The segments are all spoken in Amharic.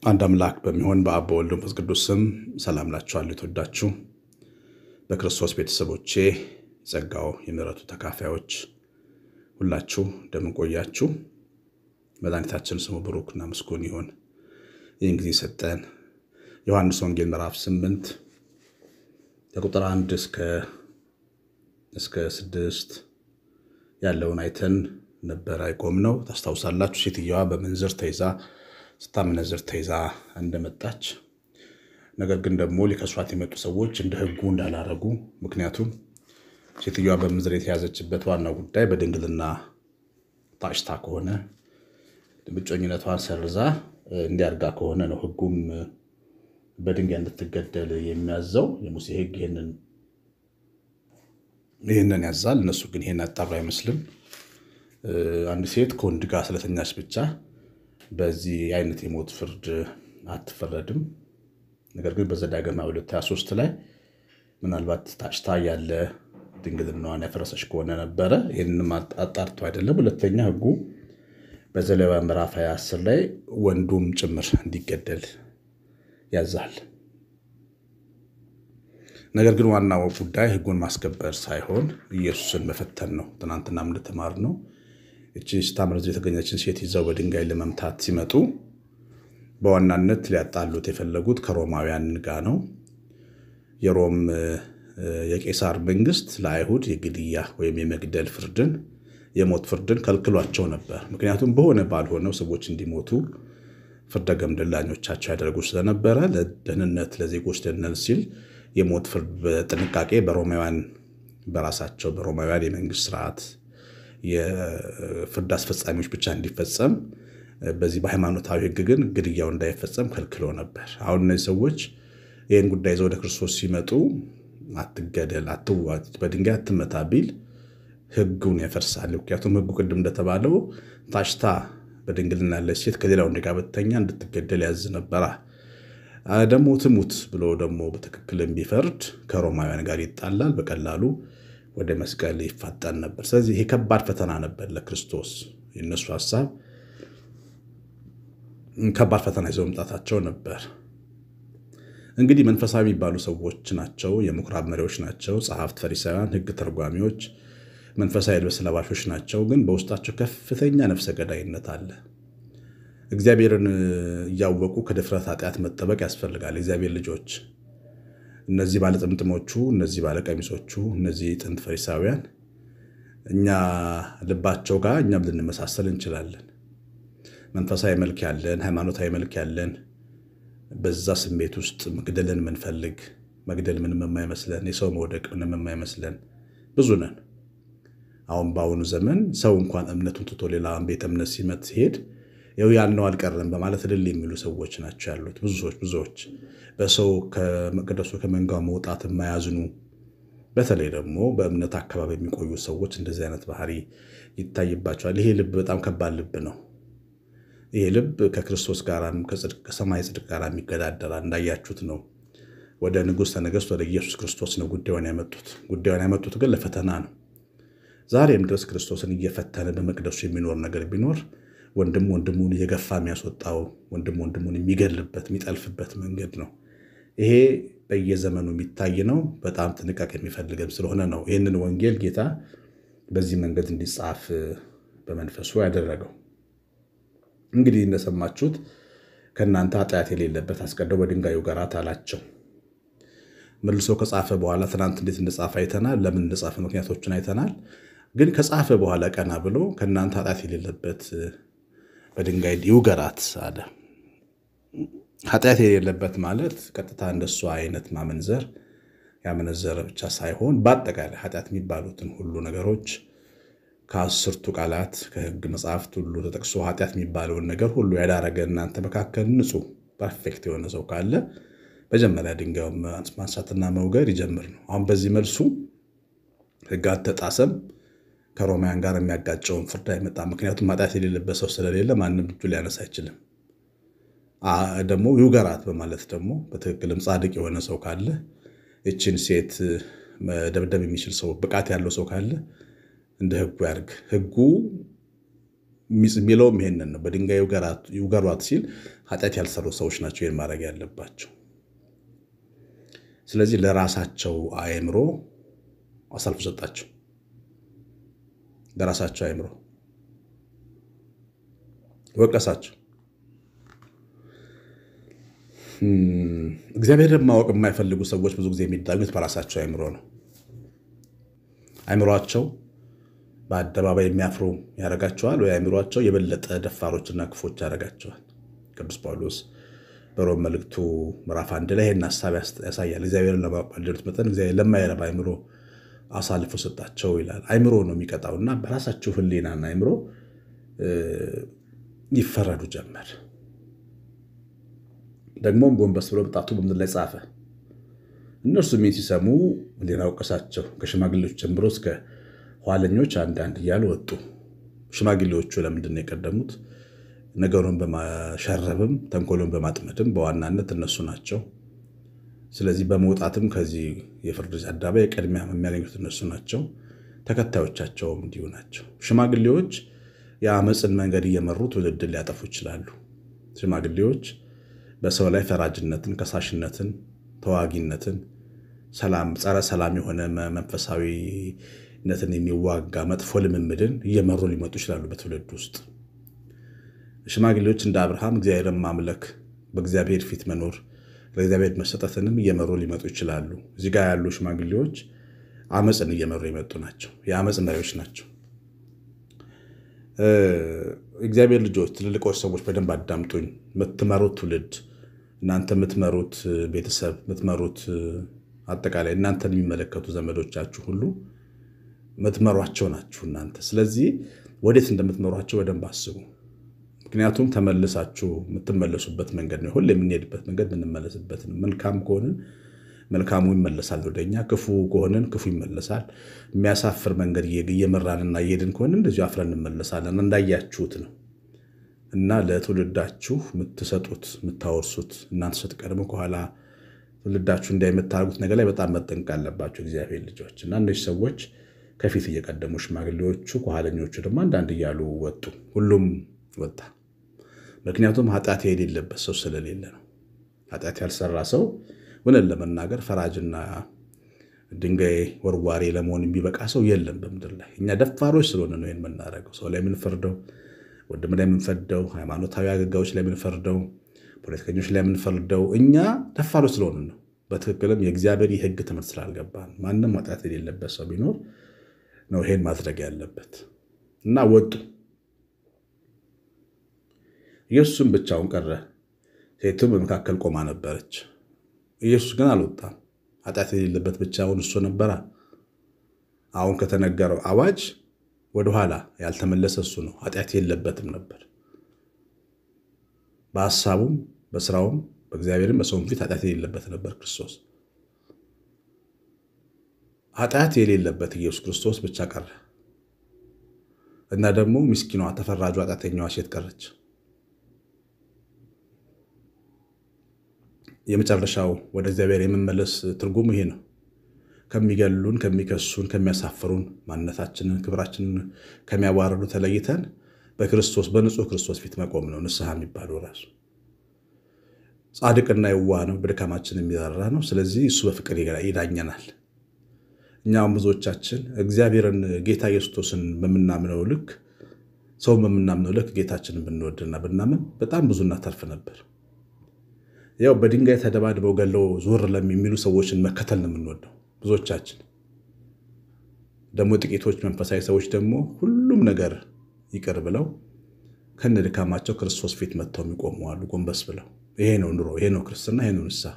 አንድ አምላክ በሚሆን በአብ በወልድ በመንፈስ ቅዱስ ስም ሰላም ላችኋለሁ። የተወዳችሁ በክርስቶስ ቤተሰቦቼ ጸጋው የምሕረቱ ተካፋዮች ሁላችሁ እንደምን ቆያችሁ? መድኃኒታችን ስሙ ብሩክና ምስጉን ይሁን። ይህን ጊዜ ሰጠን። ዮሐንስ ወንጌል ምዕራፍ ስምንት ከቁጥር አንድ እስከ ስድስት ያለውን አይተን ነበረ የቆምነው። ታስታውሳላችሁ። ሴትየዋ በምንዝር ተይዛ ስታመነዝር ተይዛ እንደመጣች ነገር ግን ደግሞ ሊከሷት የመጡ ሰዎች እንደ ሕጉ እንዳላረጉ ምክንያቱም ሴትዮዋ በምንዝር የተያዘችበት ዋናው ጉዳይ በድንግልና ታጭታ ከሆነ እጮኝነቷን ሰርዛ እንዲያርጋ ከሆነ ነው። ሕጉም በድንጋይ እንድትገደል የሚያዘው የሙሴ ሕግ ይህንን ያዛል። እነሱ ግን ይህን ያጣሩ አይመስልም። አንድ ሴት ከወንድ ጋር ስለተኛች ብቻ በዚህ አይነት የሞት ፍርድ አትፈረድም። ነገር ግን በዘዳግም 223 ላይ ምናልባት ታጭታ ያለ ድንግልናዋን ያፈረሰች ከሆነ ነበረ። ይህንም አጣርቶ አይደለም። ሁለተኛ ሕጉ በዘሌዋውያን ምዕራፍ 20 ላይ ወንዱም ጭምር እንዲገደል ያዛል። ነገር ግን ዋናው ጉዳይ ሕጉን ማስከበር ሳይሆን ኢየሱስን መፈተን ነው። ትናንትና እንደተማር ነው እቺ ስታመነዝር የተገኘችን ሴት ይዘው በድንጋይ ለመምታት ሲመጡ በዋናነት ሊያጣሉት የፈለጉት ከሮማውያን ጋር ነው። የሮም የቄሳር መንግስት ለአይሁድ የግድያ ወይም የመግደል ፍርድን የሞት ፍርድን ከልክሏቸው ነበር። ምክንያቱም በሆነ ባልሆነው ሰዎች እንዲሞቱ ፍርደ ገምድላኞቻቸው ያደርጉ ስለነበረ ለደህንነት ለዜጎች ደህንነት ሲል የሞት ፍርድ በጥንቃቄ በሮማውያን በራሳቸው በሮማውያን የመንግስት ስርዓት የፍርድ አስፈጻሚዎች ብቻ እንዲፈጸም በዚህ በሃይማኖታዊ ሕግ ግን ግድያው እንዳይፈጸም ከልክሎ ነበር። አሁን እነዚህ ሰዎች ይህን ጉዳይ ይዘው ወደ ክርስቶስ ሲመጡ አትገደል፣ አትዋት፣ በድንጋይ አትመታ ቢል ሕጉን ያፈርሳል። ምክንያቱም ሕጉ ቅድም እንደተባለው ታጭታ በድንግልና ያለች ሴት ከሌላ ወንድ ጋር ብትተኛ እንድትገደል ያዝ ነበራ። ደግሞ ትሙት ብሎ ደግሞ በትክክል ቢፈርድ ከሮማውያን ጋር ይጣላል፣ በቀላሉ ወደ መስቀል ይፋጠን ነበር። ስለዚህ ይሄ ከባድ ፈተና ነበር ለክርስቶስ። የእነሱ ሀሳብ ከባድ ፈተና ይዘው መምጣታቸው ነበር። እንግዲህ መንፈሳዊ የሚባሉ ሰዎች ናቸው፣ የምኩራብ መሪዎች ናቸው፣ ጸሐፍት፣ ፈሪሳውያን፣ ሕግ ተርጓሚዎች፣ መንፈሳዊ ልብስ ለባሾች ናቸው። ግን በውስጣቸው ከፍተኛ ነፍሰ ገዳይነት አለ። እግዚአብሔርን እያወቁ ከድፍረት ኃጢአት መጠበቅ ያስፈልጋል። እግዚአብሔር ልጆች እነዚህ ባለጥምጥሞቹ፣ እነዚህ ባለቀሚሶቹ፣ እነዚህ ጥንት ፈሪሳውያን እኛ ልባቸው ጋር እኛም ልንመሳሰል እንችላለን። መንፈሳዊ መልክ ያለን፣ ሃይማኖታዊ መልክ ያለን፣ በዛ ስሜት ውስጥ መግደልን የምንፈልግ መግደል ምንም የማይመስለን የሰው መውደቅ ምንም የማይመስለን ብዙ ነን። አሁን በአሁኑ ዘመን ሰው እንኳን እምነቱን ትቶ ሌላ ቤተ እምነት ሲመት ሲሄድ ይኸው ያልነው አልቀረም በማለት እልል የሚሉ ሰዎች ናቸው ያሉት። ብዙ ሰዎች ብዙዎች በሰው ከመቅደሱ ከመንጋው መውጣት የማያዝኑ በተለይ ደግሞ በእምነት አካባቢ የሚቆዩ ሰዎች እንደዚህ አይነት ባህሪ ይታይባቸዋል። ይሄ ልብ በጣም ከባድ ልብ ነው። ይሄ ልብ ከክርስቶስ ጋር ከሰማይ ጽድቅ ጋር የሚገዳደራል። እንዳያችሁት ነው። ወደ ንጉሥ ነገሥት ወደ ኢየሱስ ክርስቶስ ነው ጉዳዩን ያመጡት። ጉዳዩን ያመጡት ግን ለፈተና ነው። ዛሬም ድረስ ክርስቶስን እየፈተነ በመቅደሱ የሚኖር ነገር ቢኖር ወንድም ወንድሙን እየገፋ የሚያስወጣው ወንድም ወንድሙን የሚገልበት የሚጠልፍበት መንገድ ነው። ይሄ በየዘመኑ የሚታይ ነው። በጣም ጥንቃቄ የሚፈልግም ስለሆነ ነው ይህንን ወንጌል ጌታ በዚህ መንገድ እንዲጻፍ በመንፈሱ ያደረገው። እንግዲህ እንደሰማችሁት ከእናንተ ኃጢአት የሌለበት አስቀድሞ በድንጋይ ውገራት አላቸው። መልሶ ከጻፈ በኋላ ትናንት እንዴት እንደጻፈ አይተናል። ለምን እንደጻፈ ምክንያቶችን አይተናል። ግን ከጻፈ በኋላ ቀና ብሎ ከእናንተ ኃጢአት የሌለበት በድንጋይ ይውገራት አለ። ኃጢአት የሌለበት ማለት ቀጥታ እንደሱ አይነት ማመንዘር ያመነዘረ ብቻ ሳይሆን በአጠቃላይ ኃጢአት የሚባሉትን ሁሉ ነገሮች ከአስርቱ ቃላት ከሕግ መጽሐፍት ሁሉ ተጠቅሶ ኃጢአት የሚባለውን ነገር ሁሉ ያዳረገ እናንተ መካከል ንጹሕ ፐርፌክት የሆነ ሰው ካለ መጀመሪያ ድንጋዩን ማንሳትና መውገር ይጀምር ነው። አሁን በዚህ መልሱ ሕግ አልተጣሰም ከሮማውያን ጋር የሚያጋጨውን ፍርድ አይመጣም። ምክንያቱም ኃጢአት የሌለበት ሰው ስለሌለ ማንም እጁ ሊያነሳ አይችልም። ደግሞ ይውገራት በማለት ደግሞ በትክክልም ጻድቅ የሆነ ሰው ካለ ይችን ሴት መደብደብ የሚችል ሰው ብቃት ያለው ሰው ካለ እንደ ሕጉ ያድርግ። ሕጉ የሚለውም ይሄንን ነው። በድንጋይ ይውገሯት ሲል ኃጢአት ያልሰሩ ሰዎች ናቸው ይህን ማድረግ ያለባቸው። ስለዚህ ለራሳቸው አእምሮ አሳልፎ ሰጣቸው። ለራሳቸው አእምሮ ወቀሳቸው። እግዚአብሔርን ማወቅ የማይፈልጉ ሰዎች ብዙ ጊዜ የሚዳኙት በራሳቸው አእምሮ ነው። አእምሯቸው በአደባባይ የሚያፍሩ ያደርጋቸዋል፣ ወይ አእምሯቸው የበለጠ ደፋሮችና ክፎች ያደርጋቸዋል። ቅዱስ ጳውሎስ በሮም መልእክቱ ምዕራፍ አንድ ላይ ይህን ሀሳብ ያሳያል። እግዚአብሔርን ለማወቅ ባልደሉት መጠን እግዚአብሔር ለማይረባ አእምሮ አሳልፎ ሰጣቸው ይላል። አእምሮ ነው የሚቀጣው እና በራሳቸው ሕሊናና አእምሮ ይፈረዱ ጀመር። ደግሞም ጎንበስ ብሎ በጣቱ በምድር ላይ ጻፈ። እነርሱ ሜን ሲሰሙ ሕሊና ወቀሳቸው። ከሽማግሌዎች ጀምሮ እስከ ኋለኞች አንዳንድ እያሉ ወጡ። ሽማግሌዎቹ ለምንድን ነው የቀደሙት? ነገሩን በማሸረብም ተንኮሉን በማጥመድም በዋናነት እነሱ ናቸው። ስለዚህ በመውጣትም ከዚህ የፍርድ አደባባይ ቅድሚያ የሚያገኙት እነሱ ናቸው። ተከታዮቻቸውም እንዲሁ ናቸው። ሽማግሌዎች የአመፅን መንገድ እየመሩ ትውልድን ሊያጠፉ ይችላሉ። ሽማግሌዎች በሰው ላይ ፈራጅነትን፣ ከሳሽነትን፣ ተዋጊነትን፣ ጸረ ሰላም የሆነ መንፈሳዊነትን የሚዋጋ መጥፎ ልምምድን እየመሩ ሊመጡ ይችላሉ በትውልድ ውስጥ። ሽማግሌዎች እንደ አብርሃም እግዚአብሔርን ማምለክ፣ በእግዚአብሔር ፊት መኖር፣ ለእግዚአብሔር መሰጠትንም እየመሩ ሊመጡ ይችላሉ። እዚህ ጋር ያሉ ሽማግሌዎች አመፅን እየመሩ የመጡ ናቸው። የአመፅ መሪዎች ናቸው። እግዚአብሔር ልጆች፣ ትልልቆች ሰዎች በደንብ አዳምጡኝ። የምትመሩት ትውልድ እናንተ የምትመሩት ቤተሰብ የምትመሩት አጠቃላይ እናንተን የሚመለከቱ ዘመዶቻችሁ ሁሉ የምትመሯቸው ናችሁ እናንተ። ስለዚህ ወዴት እንደምትመሯቸው በደንብ አስቡ። ምክንያቱም ተመልሳችሁ የምትመለሱበት መንገድ ነው። ሁሌ የምንሄድበት መንገድ የምንመለስበት ነው። መልካም ከሆንን መልካሙ ይመለሳል ወደኛ፣ ክፉ ከሆንን ክፉ ይመለሳል። የሚያሳፍር መንገድ እየመራንና እየሄድን ከሆንን እንደዚሁ አፍረን እንመለሳለን። እንዳያችሁት ነው እና ለትውልዳችሁ የምትሰጡት የምታወርሱት እናንተ ስትቀድሙ ከኋላ ትውልዳችሁ እንዳይመታደርጉት ነገር ላይ በጣም መጠንቀቅ አለባቸው እግዚአብሔር ልጆች እና እነዚህ ሰዎች ከፊት እየቀደሙ ሽማግሌዎቹ፣ ከኋለኞቹ ደግሞ አንዳንድ እያሉ ወጡ። ሁሉም ወጣ። ምክንያቱም ኃጢአት የሌለበት ሰው ስለሌለ ነው። ኃጢአት ያልሰራ ሰው እውነት ለመናገር ፈራጅና ድንጋይ ወርዋሪ ለመሆን የሚበቃ ሰው የለም በምድር ላይ። እኛ ደፋሮች ስለሆነ ነው ይህን የምናደርገው። ሰው ላይ የምንፈርደው፣ ወንድም ላይ የምንፈርደው፣ ሃይማኖታዊ አገልጋዮች ላይ የምንፈርደው፣ ፖለቲከኞች ላይ የምንፈርደው እኛ ደፋሮች ስለሆነ ነው። በትክክልም የእግዚአብሔር የሕግ ትምህርት ስላልገባን ማንም ኃጢአት የሌለበት ሰው ቢኖር ነው ይሄን ማድረግ ያለበት እና ወጡ። ኢየሱስም ብቻውን ቀረ። ሴቱም በመካከል ቆማ ነበረች። ኢየሱስ ግን አልወጣም። ኃጢአት የሌለበት ብቻውን እሱ ነበራ። አሁን ከተነገረው አዋጅ ወደኋላ ያልተመለሰ እሱ ነው። ኃጢአት የለበትም ነበር። በሀሳቡም በስራውም በእግዚአብሔርም በሰውም ፊት ኃጢአት የሌለበት ነበር ክርስቶስ። ኃጢአት የሌለበት ኢየሱስ ክርስቶስ ብቻ ቀረ እና ደግሞ ምስኪኗ ተፈራጇ ኃጢአተኛዋ ሴት ቀረች። የመጨረሻው ወደ እግዚአብሔር የመመለስ ትርጉሙ ይሄ ነው። ከሚገሉን፣ ከሚከሱን፣ ከሚያሳፍሩን ማንነታችንን፣ ክብራችንን ከሚያዋርዱ ተለይተን በክርስቶስ በንጹህ ክርስቶስ ፊት መቆም ነው ንስሐ የሚባለው ራሱ። ጻድቅና የዋህ ነው፣ በድካማችን የሚራራ ነው። ስለዚህ እሱ በፍቅር ይዳኘናል። እኛም ብዙዎቻችን እግዚአብሔርን ጌታ ኢየሱስን በምናምነው ልክ ሰውን በምናምነው ልክ ጌታችንን ብንወድና ብናምን በጣም ብዙ እናተርፍ ነበር። ያው በድንጋይ ተደባድበው ገለው ዞር ለሚሉ ሰዎችን መከተል ነው የምንወደው ብዙዎቻችን። ደግሞ ጥቂቶች መንፈሳዊ ሰዎች ደግሞ ሁሉም ነገር ይቅር ብለው ከነ ድካማቸው ክርስቶስ ፊት መጥተው የሚቆሙ አሉ፣ ጎንበስ ብለው። ይሄ ነው ኑሮ፣ ይሄ ነው ክርስትና፣ ይሄ ነው ንስሐ።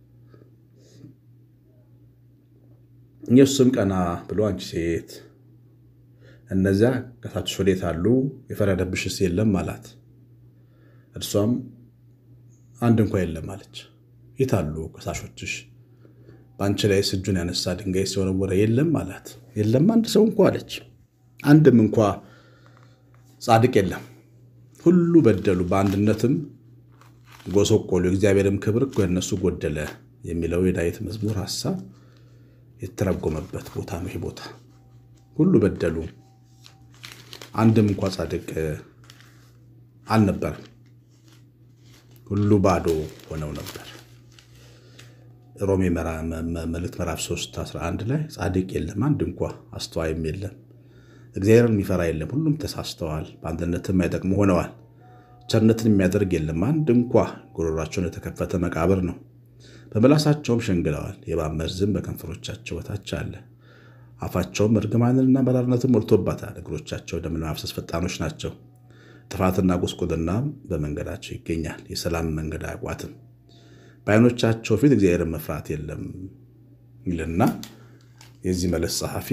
ኢየሱስም ቀና ብሎ አንቺ ሴት እነዚያ ከሳችሽ ወዴት አሉ? የፈረደብሽስ የለም አላት። እርሷም አንድ እንኳ የለም አለች። የት አሉ ከሳሾችሽ? በአንቺ ላይ እጁን ያነሳ ድንጋይ ሲወረወረ የለም አላት። የለም አንድ ሰው እንኳ አለች። አንድም እንኳ ጻድቅ የለም። ሁሉ በደሉ፣ በአንድነትም ጎሰቆሉ፣ የእግዚአብሔርም ክብር ከእነሱ ጎደለ የሚለው የዳዊት መዝሙር ሀሳብ የተተረጎመበት ቦታ ነው። ይህ ቦታ ሁሉ በደሉ፣ አንድም እንኳ ጻድቅ አልነበረም። ሁሉ ባዶ ሆነው ነበር። ሮሜ መልእክት ምዕራፍ 3 11 ላይ ጻድቅ የለም አንድ እንኳ አስተዋይም የለም፣ እግዚአብሔርን የሚፈራ የለም፣ ሁሉም ተሳስተዋል፣ በአንድነትም የማይጠቅሙ ሆነዋል። ቸርነትን የሚያደርግ የለም አንድ እንኳ፣ ጉሮሯቸውን የተከፈተ መቃብር ነው፣ በምላሳቸውም ሸንግለዋል፣ የእባብ መርዝም በከንፈሮቻቸው በታች አለ። አፋቸውም እርግማንንና መራርነትን ሞልቶባታል፣ እግሮቻቸው ደምን ለማፍሰስ ፈጣኖች ናቸው። ጥፋትና ጉስቁልና በመንገዳቸው ይገኛል፣ የሰላም መንገድ አያውቋትም። በዓይኖቻቸው ፊት እግዚአብሔርን መፍራት የለም ይልና የዚህ መልእክት ጸሐፊ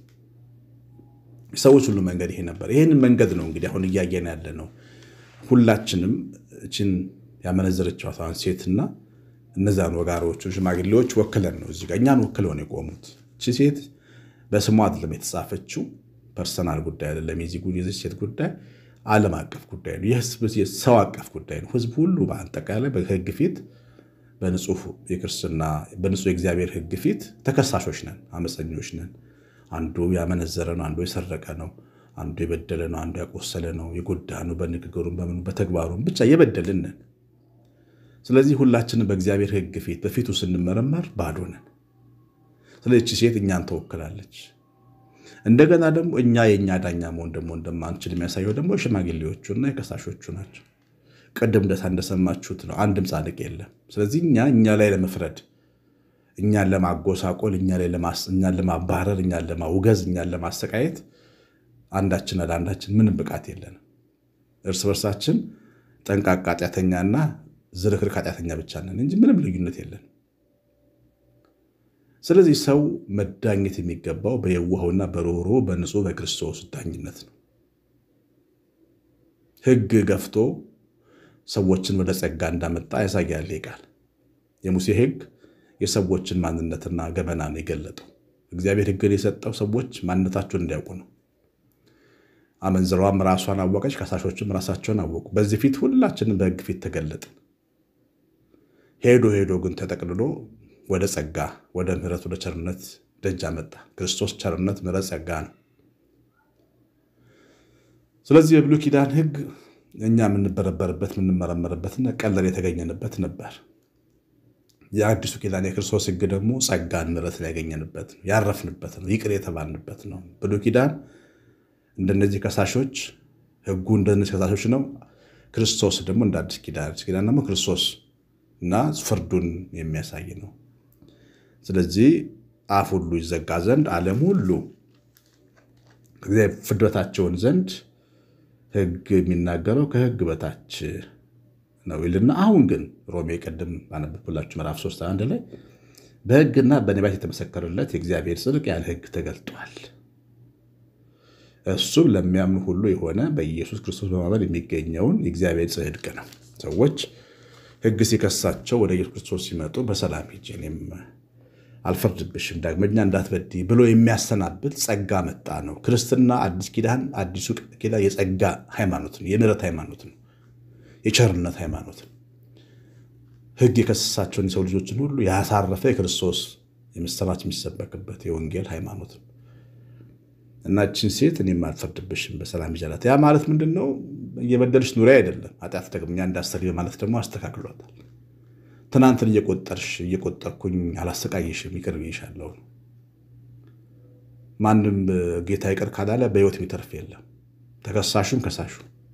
ሰዎች ሁሉ መንገድ ይሄ ነበር። ይህንን መንገድ ነው እንግዲህ አሁን እያየን ያለ ነው። ሁላችንም እችን ያመነዘረችዋን ሴትና እነዛን ወጋሮቹን ሽማግሌዎች ወክለን ነው እዚህ ጋር እኛን ወክለው ነው የቆሙት። እቺ ሴት በስሟ አይደለም የተጻፈችው፣ ፐርሰናል ጉዳይ አይደለም። የዚህ ሴት ጉዳይ ዓለም አቀፍ ጉዳይ ነው። የህዝብ ሰው አቀፍ ጉዳይ ነው። ህዝብ ሁሉ በአጠቃላይ በህግ ፊት በንጹህ የክርስትና በንጹህ የእግዚአብሔር ህግ ፊት ተከሳሾች ነን፣ አመፀኞች ነን። አንዱ ያመነዘረ ነው፣ አንዱ የሰረቀ ነው፣ አንዱ የበደለ ነው፣ አንዱ ያቆሰለ ነው፣ የጎዳ ነው፣ በንግግሩም በምኑ በተግባሩም ብቻ የበደልን ነን። ስለዚህ ሁላችንም በእግዚአብሔር ህግ ፊት በፊቱ ስንመረመር ባዶ ነን። ስለዚህ ሴት እኛን ተወክላለች። እንደገና ደግሞ እኛ የእኛ ዳኛ መሆን ደግሞ እንደማንችል የሚያሳየው ደግሞ የሽማግሌዎቹና የከሳሾቹ ናቸው። ቅድም እንደታ እንደሰማችሁት ነው። አንድም ጻድቅ የለም። ስለዚህ እኛ እኛ ላይ ለመፍረድ እኛን ለማጎሳቆል፣ እኛን ለማባረር፣ እኛን ለማውገዝ፣ እኛን ለማሰቃየት አንዳችን ለአንዳችን ምንም ብቃት የለንም። እርስ በርሳችን ጠንቃቃ ኃጢአተኛና ዝርክርክ ኃጢአተኛ ብቻ ነን እንጂ ምንም ልዩነት የለን። ስለዚህ ሰው መዳኘት የሚገባው በየዋህውና በርኅሩኅ በንጹህ በክርስቶስ ዳኝነት ነው። ሕግ ገፍቶ ሰዎችን ወደ ጸጋ እንዳመጣ ያሳያል ቃል። የሙሴ ሕግ የሰዎችን ማንነትና ገበና ነው የገለጠው። እግዚአብሔር ሕግን የሰጠው ሰዎች ማንነታቸውን እንዲያውቁ ነው። አመንዝራዋም ራሷን አወቀች፣ ከሳሾችም ራሳቸውን አወቁ። በዚህ ፊት ሁላችንም በሕግ ፊት ተገለጥን። ሄዶ ሄዶ ግን ተጠቅልሎ ወደ ጸጋ፣ ወደ ምሕረት፣ ወደ ቸርነት ደጅ አመጣ። ክርስቶስ ቸርነት፣ ምሕረት፣ ጸጋ ነው። ስለዚህ የብሉይ ኪዳን ሕግ እኛ የምንበረበርበት የምንመረመርበትና ቀለል የተገኘንበት ነበር። የአዲሱ ኪዳን የክርስቶስ ሕግ ደግሞ ጸጋን ምሕረትን ያገኘንበት ነው፣ ያረፍንበት ነው፣ ይቅር የተባልንበት ነው። ብሉይ ኪዳን እንደነዚህ ከሳሾች ሕጉ እንደነዚህ ከሳሾች ነው። ክርስቶስ ደግሞ እንደ አዲስ ኪዳን አዲስ ኪዳን ደግሞ ክርስቶስ እና ፍርዱን የሚያሳይ ነው። ስለዚህ አፍ ሁሉ ይዘጋ ዘንድ ዓለም ሁሉ ፍርድ በታቸውን ዘንድ ሕግ የሚናገረው ከሕግ በታች ነው ይልና አሁን ግን ሮሜ ቅድም ባነበብኩላችሁ ምዕራፍ 3 አንድ ላይ በሕግና በነቢያት የተመሰከረለት የእግዚአብሔር ጽድቅ ያለ ሕግ ተገልጧል። እሱም ለሚያምኑ ሁሉ የሆነ በኢየሱስ ክርስቶስ በማመን የሚገኘውን የእግዚአብሔር ጽድቅ ነው። ሰዎች ሕግ ሲከሳቸው ወደ ኢየሱስ ክርስቶስ ሲመጡ በሰላም ሂጂ እኔም አልፈርድብሽም ዳግመኛ እንዳትበድይ ብሎ የሚያሰናብት ጸጋ መጣ ነው። ክርስትና አዲስ ኪዳን አዲሱ ኪዳን የጸጋ ሃይማኖት ነው። የምሕረት ሃይማኖት ነው። የቸርነት ሃይማኖት ነው። ሕግ የከሰሳቸውን የሰው ልጆችን ሁሉ ያሳረፈ የክርስቶስ የምስራች የሚሰበክበት የወንጌል ሃይማኖት ነው እና እችን ሴት እኔም አልፈርድብሽም በሰላም ይዣላት። ያ ማለት ምንድን ነው? እየበደልሽ ኑሪ አይደለም። ኃጢአት ደግመኛ እንዳሰሪ በማለት ደግሞ አስተካክሏታል። ትናንትን እየቆጠርሽ እየቆጠርኩኝ አላሰቃይሽም ይቅር ብዬሻለሁ። ማንም ጌታ ይቅር ካላለ በሕይወት የሚተርፍ የለም፣ ተከሳሹም ከሳሹ።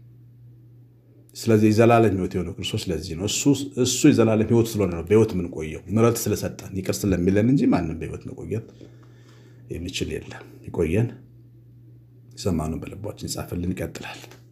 ስለዚህ የዘላለም ሕይወት የሆነው ክርስቶስ ለዚህ ነው። እሱ የዘላለም ሕይወት ስለሆነ ነው በሕይወት የምንቆየው፣ ምሕረት ስለሰጠን ይቅር ስለሚለን እንጂ ማንም በሕይወት መቆየት የሚችል የለም። ይቆየን። የሰማነውን በልባችን ይጻፍልን። ይቀጥላል።